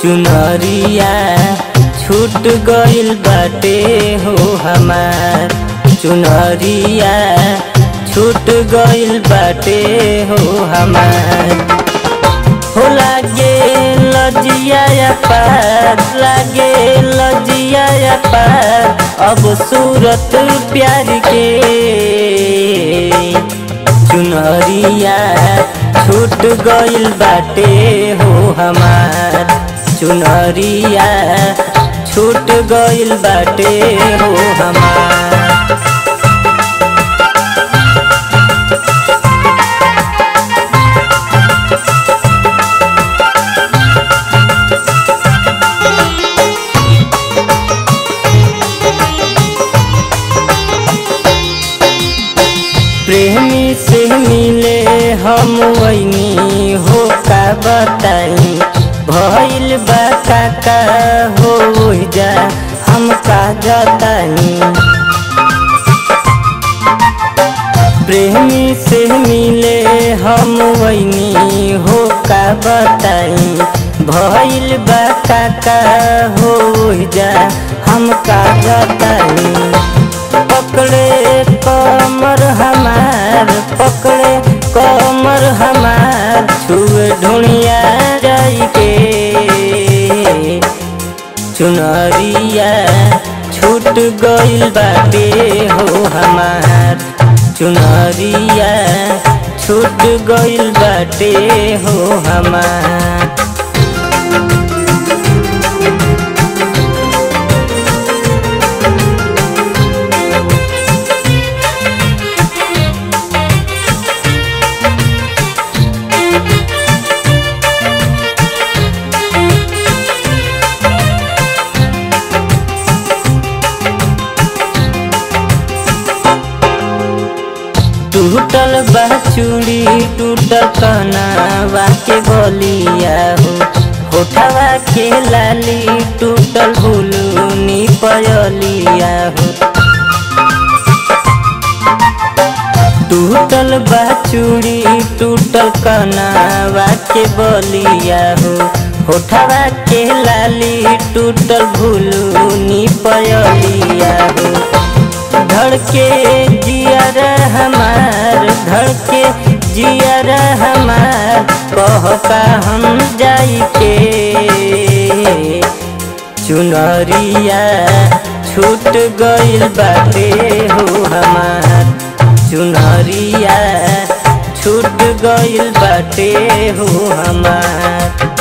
चुनरिया छूट गइल बाटे हो हमार चुनरिया छूट गइल बाटे हो हमार हो लागे लजिया पार लागे लजिया पार अब सूरत प्यार के चुनरिया छूट गइल बाटे हो हमार चुनरिया छूट गइल बाटे हो हमार प्रेमी से मिले हम वैनी हो का बताई भइल बा काका हो जा हम का जतानी प्रेमी से मिले हम वैनी हो का बताई भइल बा काका हो जा हम का जतानी पकड़े कमर हमार पकड़े कमर हमार छुए ढूंढिया जाई के चुनरिया छूट गइल बाटे हो हमार चुनरिया छूट गइल बाटे हो हमार टूटल बा चूड़ी टूटल कनावा के बलिया हो होठवा के लाली टूटल हुलूनी पयलिया हो टूटल बा चूड़ी टूटल कनावा के बलिया हो होठवा के लाली टूटल भूलूनी पयलिया हो धड़के जियर हमार धड़के जियर हमार कह का हम जाई के चुनरिया छूट गइल बाटे हो हमार चुनरिया छूट गइल बाटे हो हमार